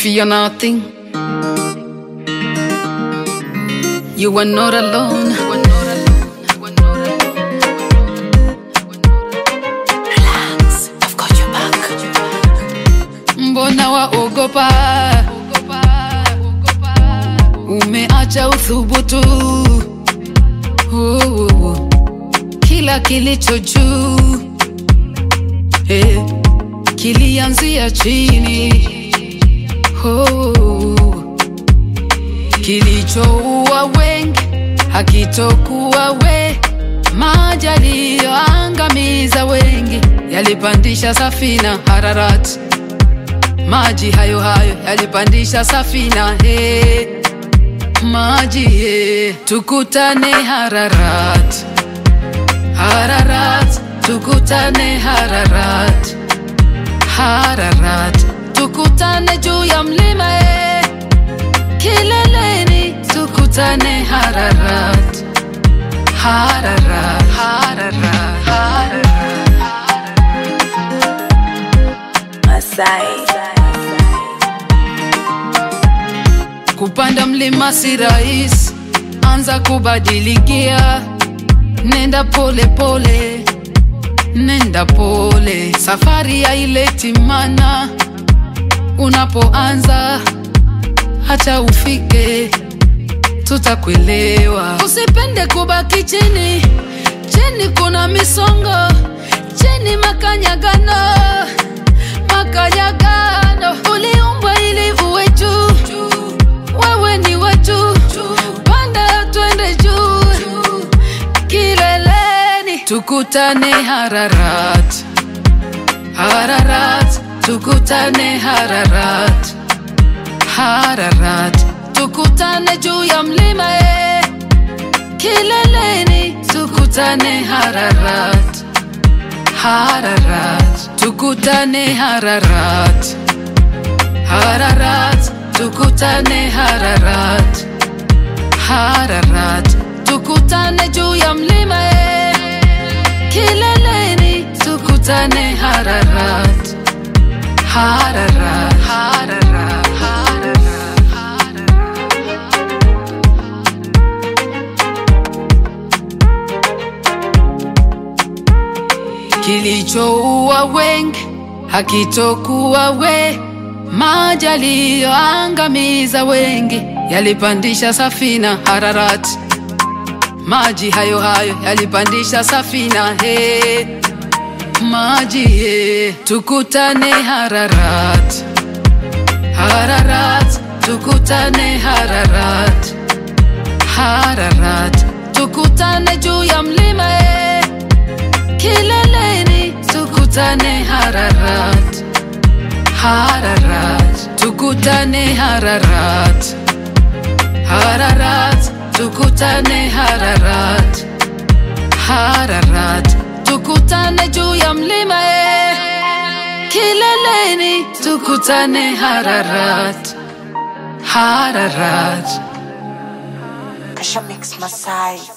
fear nothing. You are not alone. Relax, I've got your back. Mbona waogopa? Umeacha uthubutu. Oh, kila kilicho juu eh, kilianzia chini. Oh, kilichoua wengi hakitokuwa we, maji yaliyoangamiza wengi yalipandisha safina Hararati maji hayo hayo yalipandisha safina he maji he tukutane Hararat Hararat tukutane Hararat Hararat tukutane juu ya mlima he kileleni tukutane Hararat Hararat Hararat Hararat Masai. Kupanda mlima si rahisi, anza kubadilikia, nenda pole pole, nenda pole, safari haileti mana. Unapoanza hata ufike, tutakuelewa. Usipende kubaki chini, chini kuna misongo, chini makanyagano, makanyagano. Uliumbwa ili uwe juu, wewe ni wa juu, panda twende juu, kileleni tukutane Hararat, Hararat, tukutane Hararat, Hararat, tukutane juu ya mlima eh. Kileleni tukutane Hararat, Hararat, tukutane Hararat, Hararat, tukutane Hararat, Hararat, tukutane juu ya mlima eh. Kileleni tukutane Hararat, Hararat, Hararat, Hararat, Hararat. kilichoua wengi hakitokuwa we, maji yaliyoangamiza wengi yalipandisha safina Hararati, maji hayo hayo yalipandisha safina he, maji he, tukutane Hararati, Hararati, tukutane Hararati, Hararati, tukutane juu ya mlima he, kileleni tukutane Hararat, Hararat, tukutane Hararat, Hararat, tukutane Hararat, Hararat, tukutane juu ya mlima eh. Kileleni tukutane Hararat, Hararat. Kasha Mix Masai.